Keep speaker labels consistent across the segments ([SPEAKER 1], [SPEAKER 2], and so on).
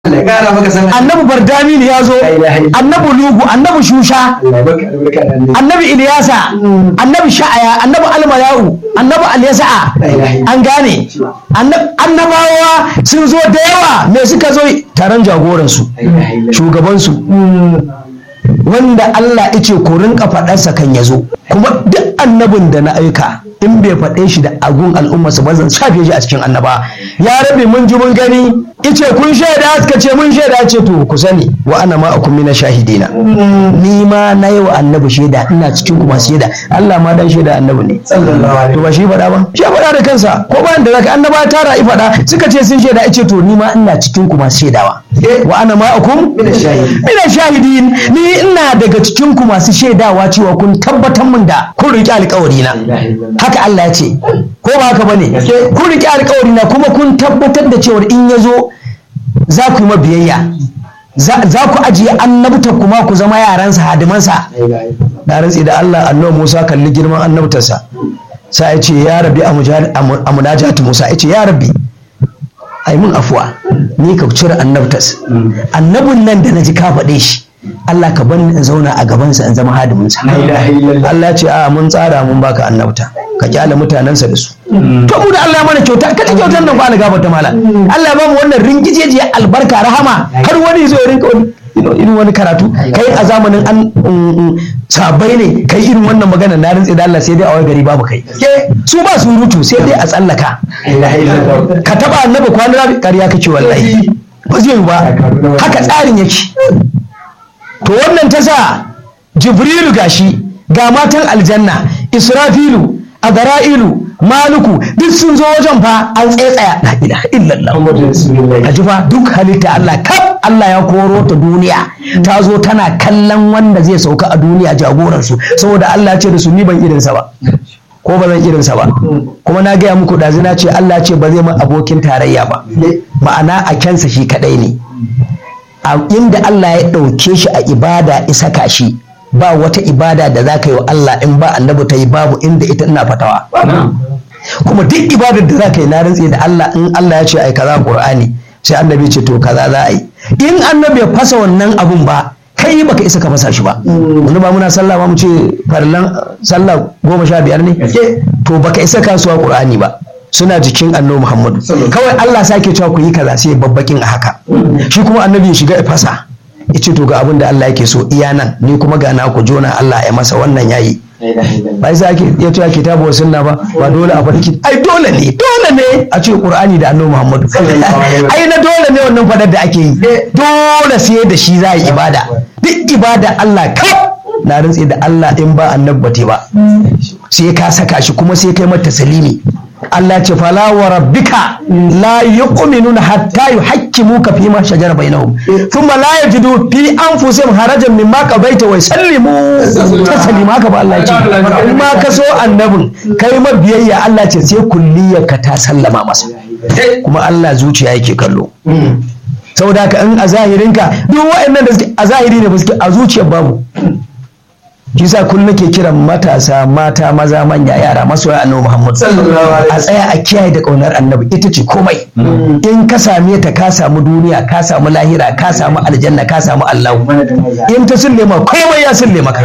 [SPEAKER 1] Allah ya kara maka sana
[SPEAKER 2] annabi bardami ne ya zo annabi lugu annabi shusha
[SPEAKER 1] Allah ya baka albarka da annabi
[SPEAKER 2] annabi iliyasa annabi sha'aya annabi almayahu annabi alyasa'a an gane Annab- annabawa sun zo da yawa me suka zo taron jagoransu shugabansu wanda Allah ice ku rinka faɗarsa kan ya zo kuma duk annabin da na aika in bai faɗe shi da agun al'ummarsa ba zan shafe shi a cikin annaba ya rabe mun ji mun gani ice kun shaida suka ce mun shaida ce to ku sani wa ana ma akum mina shahidina ni ma na yi wa annabi shaida ina cikin ku masu shaida Allah ma dan shaida annabi ne
[SPEAKER 1] sallallahu alaihi
[SPEAKER 2] to ba shi faɗa ba shi ya faɗa da kansa ko bayan da zaka annaba tara i faɗa suka ce sun shaida ice to ni ma ina cikin ku masu shaidawa wa ana ma akum
[SPEAKER 1] Mina shahidin.
[SPEAKER 2] mina shahidin ni ina daga cikin ku masu shaidawa cewa kun tabbatar min da kun riƙe alƙawari na haka Allah ya ce ko ba haka bane kun riƙe alƙawari na kuma kun tabbatar da cewa in ya zo za ku yi mabiyayya za za ku ajiye annabta kuma ku zama yaransa hadimansa na rantsi da Allah annabi Musa kalli girman annabtarsa sai ya ce ya rabbi a mujahid- a mu- a munajatu Musa ya ce ya rabbi ai mun afuwa ni ka cire annabtas annabin nan da na ji ka faɗe shi Allah ka bani in zauna a gabansa in zama hadiminsa
[SPEAKER 1] ilaha illallah.
[SPEAKER 2] Allah ya ce a mun tsara mun baka annabta ka kyale mutanensa da su to mu da Allah ya mana kyauta ka ci kyautar nan ko Allah gafarta mala Allah ya ba mu wannan ringijejiyar albarka rahama har wani zo ya rinka wani irin wani karatu kai a zamanin an um, um, sabai ne kai irin wannan magana na rintse da Allah sai dai a wai gari babu kai ke su ba surutu sai dai a tsallaka
[SPEAKER 1] ilaha illallah.
[SPEAKER 2] ka taba annabi kwanan rabi ƙarya kake wallahi ba zai yi ba haka tsarin yake to wannan ta sa jibrilu gashi ga matan aljanna israfilu azra'ilu maluku duk sun zo wajen fa an tsetsaya la ilaha illallah
[SPEAKER 1] Muhammadu Rasulullah.
[SPEAKER 2] a ji fa duk halitta Allah kaf Allah ya koro ta duniya ta zo tana kallon wanda zai sauka a duniya jagoransu saboda Allah ya ce da su ni ban irinsa ba ko ba zan irinsa ba kuma na gaya muku ɗazu na ce Allah ce ba zai min abokin tarayya ba ma'ana a kyansa shi kaɗai ne a inda Allah ya ɗauke shi a ibada isaka shi ba wata ibada da za ka yi wa Allah in ba annabi ta yi babu inda ita ina fatawa kuma duk ibadar da za ka yi na rantse da Allah in Allah ya ce ai kaza Qur'ani sai annabi ce to kaza za a yi in annabi ya fasa wannan abun ba kai baka isa ka fasa shi ba wani ba muna sallah ba mu ce farlan sallah goma sha biyar ne to baka isa kasuwa Qur'ani ba suna jikin annabi Muhammadu kawai Allah sake cewa ku yi kaza sai babbakin a haka shi kuma annabi ya shiga ya fasa ya ce to ga abin da Allah yake so iya nan ni kuma ga na ku jona Allah ya masa wannan yayi
[SPEAKER 1] ilaha illallah.
[SPEAKER 2] ba sai ake ya ce kitabu wa sunna ba ba dole a faɗi ki- ai dole ne dole ne a ce qur'ani da annabi muhammadu ai na dole ne wannan fadar da ake yi dole sai da shi za a yi ibada duk ibada Allah kaf na rantse da Allah in ba annabi bate ba sai ka saka shi kuma sai kai mata salimi Allah ce fala wa rabbika la yu'minuna hatta yuhakkimuka fi ma shajara bainahum thumma la yajidu fi anfusihim harajan mimma qabaita wa yusallimu taslima haka ba Allah ya ce in ma ka so annabin kai ma biyayya Allah ce sai kulliyarka ta sallama masa kuma Allah zuciya yake kallo saboda haka in a zahirinka duk waɗannan da suke a zahiri ne ba suke a zuciyar babu shi sa kullum nake kiran matasa mata maza manya yara masoya annabi Muhammad
[SPEAKER 1] Sallallahu alaihi
[SPEAKER 2] a tsaya a kiyaye da kaunar annabi ita ce komai in ka same ta ka samu duniya ka samu lahira ka samu aljanna ka samu Allah
[SPEAKER 1] Mana da maza.
[SPEAKER 2] in ta sulle ma komai ya sulle maka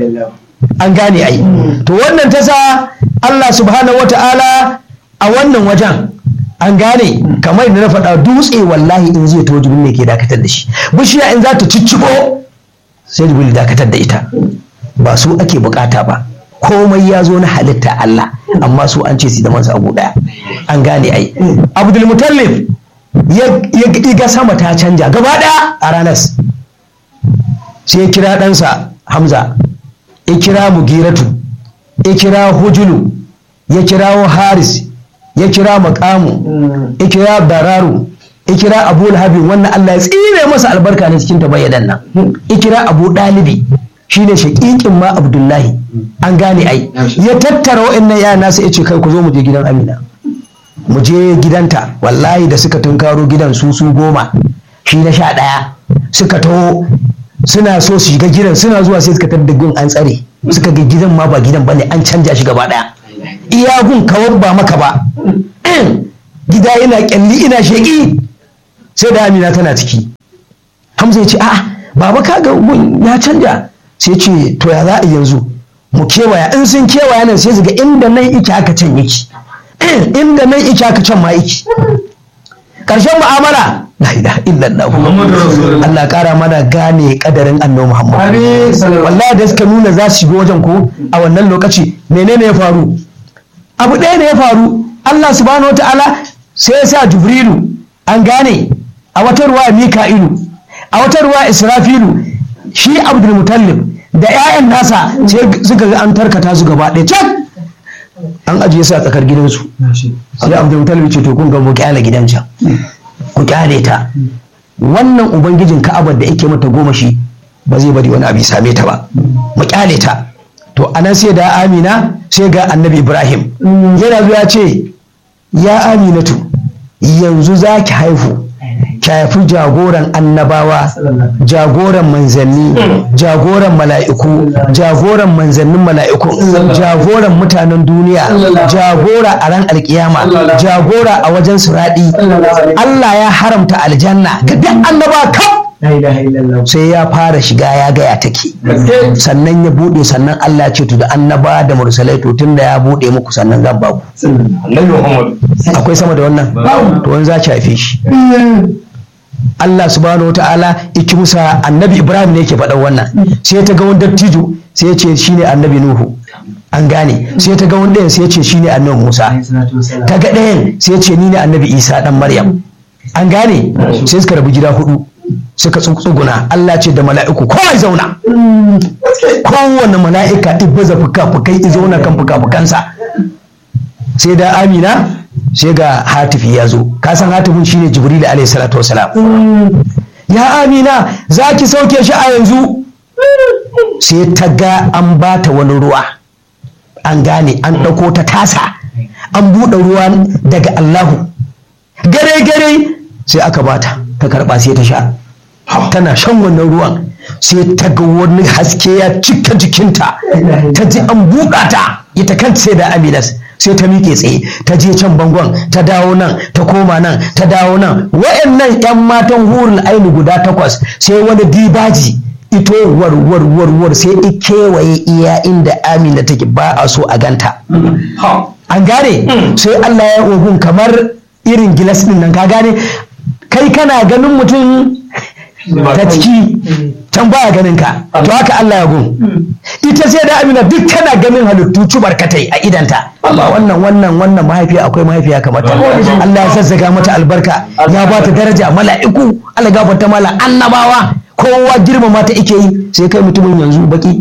[SPEAKER 2] an gane ai to wannan ta sa Allah subhanahu wata'ala a wannan wajen an gane kamar da na faɗa dutse wallahi in zai to jibril ne ke dakatar da shi bishiya in za ta cicciko sai jibril dakatar da ita ba su ake bukata ba komai ya zo na halitta Allah amma su an ce su da mansa abu daya an gane ai abdul mutallib ya ya ga sama ta canja gaba daya a ranar sai ya kira ɗansa hamza ya kira mugiratu ya kira hujulu ya kirawo haris ya kira makamu ya kira bararu ya kira abu lahabin wannan allah ya tsire masa albarka ne cikin tabayyadan nan ya kira abu ɗalibi shine shaƙiƙin ma abdullahi an gane ai ya tattara wa'annan yana nasa ya ce kai ku zo mu je gidan amina mu je gidanta wallahi da suka tunkaro gidan su su goma shi na sha ɗaya suka taho suna so su shiga gidan suna zuwa sai suka tadda gun an tsare suka ga gidan ma ba gidan bane an canja shi gaba ɗaya iya gun kawar ba maka ba gida yana kyalli ina sheƙi sai da amina tana ciki hamza ya ce a'a baba kaga gun ya canja sai ce to ya za a yanzu mu kewaya in sun kewaya nan sai su ga inda nan ike haka can yake inda nan ike haka can ma yake karshen mu'amala la ilaha illallah Allah kara mana gane kadarin annabi Muhammad wallahi da suka nuna za su shigo wajen ko a wannan lokaci menene ya faru abu ɗaya ne ya faru Allah subhanahu wataala sai ya sa Jibrilu an gane a wata ruwa Mika'ilu a wata ruwa Israfilu shi Abdul Mutallib da 'ya'yan nasa sai suka ga an tarkata su gaba ɗaya can an ajiye su a tsakar gidansu sai Abdul Mutallib ce to kun ga mu kyale gidan can ku kyale ta wannan ubangijin ka'abar da yake mata goma shi ba zai bari wani abu ya same ta ba mu kyale ta to anan sai da amina sai ga annabi ibrahim yana zuwa ce ya aminatu yanzu za ki haihu ki haifi jagoran annabawa jagoran manzanni jagoran mala'iku jagoran manzannin mala'iku jagoran mutanen duniya jagora a ran alkiyama jagora a wajen suraɗi Allah ya haramta aljanna ga duk annaba kaf sai ya fara shiga ya gaya take sannan ya bude sannan Allah ce to da annaba da mursalai to tunda ya bude muku sannan zan ba ku akwai sama da wannan to wani za ci haife shi Allah subhanahu wataala iki musa annabi Ibrahim ne yake faɗan wannan sai ta ga wani dattijo sai ya ce shine annabi Nuhu an gane sai ta ga wani ɗayan sai ya ce shine annabi Musa ta ga ɗayan sai ya ce ni ne annabi Isa dan Maryam an gane sai suka rabu gida hudu suka tsuguna Allah ce da mala'iku kowa zauna kowane mala'ika ibbaza fuka-fukai i zauna kan fuka-fukansa sai da amina sai ga hatifi ya zo ka san hatifin shine jibril alayhi salatu wasalam ya amina za ki sauke shi a yanzu sai ta ga an bata wani ruwa an gane an ɗauko ta tasa an buɗe ruwa daga allahu gare-gare sai aka bata ta karɓa sai ta sha tana shan wannan ruwan sai ta ga wani haske ya cika jikinta ta ji an buɗa ta ita kan sai da aminas sai ta miƙe tsaye ta je can bangon ta dawo nan ta koma nan ta dawo nan wa'annan 'yan matan hurul aini guda takwas sai wani dibaji ito warwar warwar sai i kewaye iya inda amina take ba a so a ganta an gane sai allah ya ogun kamar irin gilas din nan ka gane kai kana ganin mutum ta ciki can baya ganin ka to haka Allah ya gun ita sai da amina duk tana ganin halittu cubarkatai a idanta amma wannan wannan wannan mahaifiya akwai mahaifiya kamar ta Allah ya zazzaga mata albarka ya ba ta daraja mala'iku Allah gafarta mala annabawa kowa girmama ta ike yi sai kai mutumin yanzu baki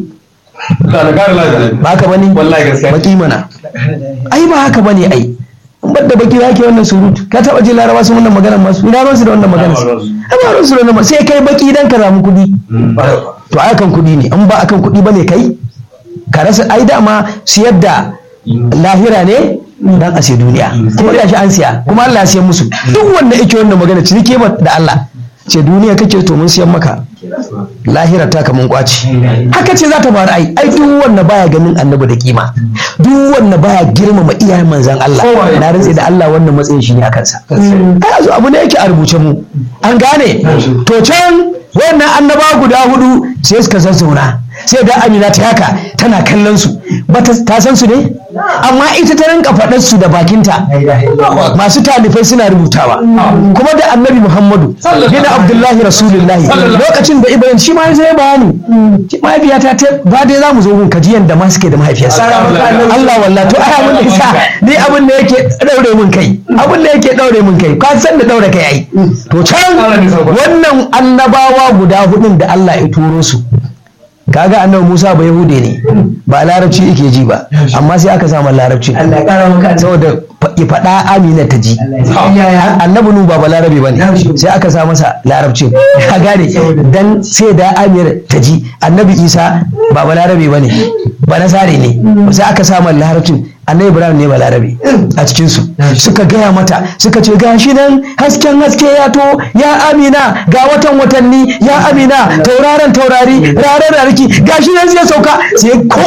[SPEAKER 2] ba haka bane baki mana ai ba haka bane ai bar da baki yake wannan surutu ka taba jin laraba sun wannan maganar masu ina ruwan su da wannan maganar ai ba ruwan su da wannan sai kai baki dan ka samu kuɗi to ai kan kuɗi ne in ba akan kuɗi bane kai ka rasa ai dama siyar da lahira ne dan a sai duniya kuma da shi an siya kuma Allah ya siya musu duk wanda yake wannan magana cinike ba da Allah ce duniya kake to mun siyan maka lahira ta kaman kwaci haka ce za ta faru ai ai duk wanda baya ganin annabi da kima duk wanda baya girmama iyayen manzan Allah na rantse da Allah wannan matsayin shi ne a kansa ai azu abu ne yake a rubuce mu an gane to can wannan annaba guda hudu sai suka zazzauna sai da amina ta haka tana kallon su ba ta san su ne amma ita ta rinka faɗar su da bakinta masu talifai suna rubutawa kuma da annabi muhammadu bin abdullahi rasulullahi lokacin da ibrahim shi ma zai bayani mahaifiyata ta ba dai za mu zo gun kajiyan da ma suke da mahaifiyarsa Allah wallahi to ai abin da isa ni abin da yake daure mun kai abin da yake daure mun kai ka san da daure kai ai to can wannan annabawa guda hudun da Allah ya turo su kaga annabi Musa ba Yahude ne ba larabci yake ji ba amma sai aka samu larabci saboda ya faɗa Amina ta ji annabi Nu ba balarabe bane sai aka sa masa larabcin ka gane dan sai da Amina ta ji annabi Isa ba balarabe bane ba nasare ne sai aka sa masa larabcin annabi Ibrahim ne balarabe a cikin su suka gaya mata suka ce gashi nan hasken haske ya to ya Amina ga watan watanni ya Amina tauraron taurari rarar rarki gashi nan zai sauka sai ko